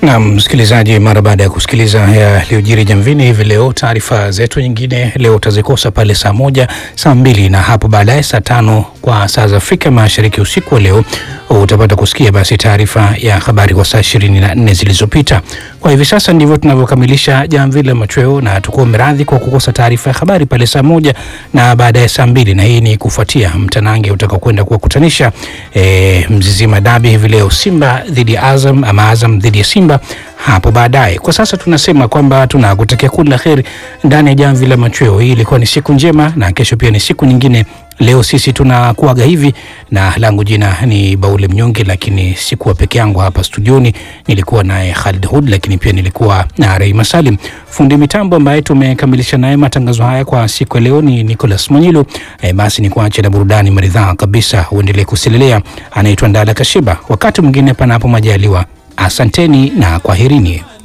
Na msikilizaji, mara baada ya kusikiliza yaliyojiri jamvini hivi leo, taarifa zetu nyingine leo utazikosa pale saa moja, saa mbili na hapo baadaye saa tano kwa saa za Afrika Mashariki. Usiku wa leo utapata kusikia basi taarifa ya habari kwa saa ishirini na nne zilizopita. Kwa hivi sasa ndivyo tunavyokamilisha jamvi la machweo, na tukuombe radhi kwa kukosa taarifa ya habari pale saa moja na baadaye saa mbili, na hii ni kufuatia mtanange utakaokwenda kuwakutanisha e, Mzizima Dabi hivi leo, Simba dhidi ya Azam ama Azam dhidi ya Simba hapo baadaye. Kwa sasa tunasema kwamba tunakutakia kila la heri ndani ya jamvi la machweo. Hii ilikuwa ni siku njema, na kesho pia ni siku nyingine. Leo sisi tunakuaga hivi, na langu jina ni Baule Mnyonge, lakini sikuwa peke yangu hapa studioni, nilikuwa naye Khalid Hud, lakini pia nilikuwa na Reima Salim, fundi mitambo ambaye tumekamilisha naye matangazo haya kwa siku ya leo ni Nicholas Mwanyilo. E, basi ni kuache na burudani maridhaa kabisa, uendelee kusilelea. Anaitwa Ndala Kashiba. Wakati mwingine, panapo majaliwa, asanteni na kwaherini.